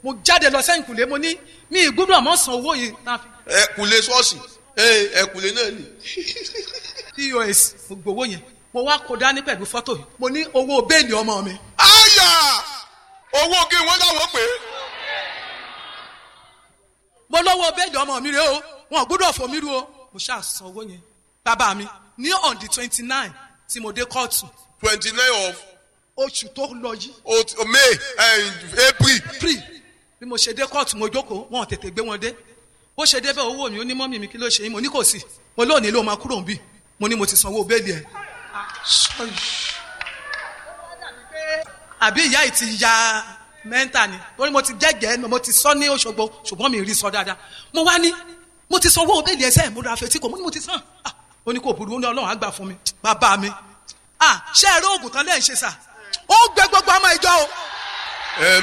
mo jáde lọ sẹ́yìn kùlé mo ní mi ìgbúdọ̀ mọ́ san owó yìí náà fi ẹ kùlé ṣọ́ọ̀ṣì ẹ ẹ kùlé náà ni. pos mo gbowó yẹn mo wá kó dání pẹ̀lú fọ́tò yìí mo ní owó béèlì ọmọ mi àyà owó kí wọ́n dáwọ́ pé mo lọ́wọ́ béèlì ọmọ mi rè o wọn ò gbúdọ̀ fò mí ru o mo ṣáà san owó yẹn bàbá mi ní on the twenty nine tí mo dé kóòtù twenty nine of oṣù tó lọ yìí ot- may eh, april pre bí mo ṣe dé kóòtù mo jókòó wọn ò tètè gbé wọn dé bó ṣe débẹ̀ owó mi ó ní mọ́mì mi kí ló ṣe yín mo ní kò sí mo lónìí ló máa kúrò ń bì mo ní mo ti sanwó béèlì ẹ̀ àbí ìyá yìí ti ya mẹ́ńtà ni torí mo ti jẹ́gẹ̀ẹ́ mo ti sọ ní Òṣogbo ṣùgbọ́n mi rí sọ dáadáa mo wá ní mo ti sanwó béèlì ẹsẹ̀ mo ra fetí kò mo ní mo ti san Ah, ó ní kò burú ó ní Ọlọ́run á gbà fún mi bàbá mi ah ṣé ẹ rí oògùn tán lẹ́yìn ṣe sà ó gbẹ gbogbo ọmọ ìjọ o ẹ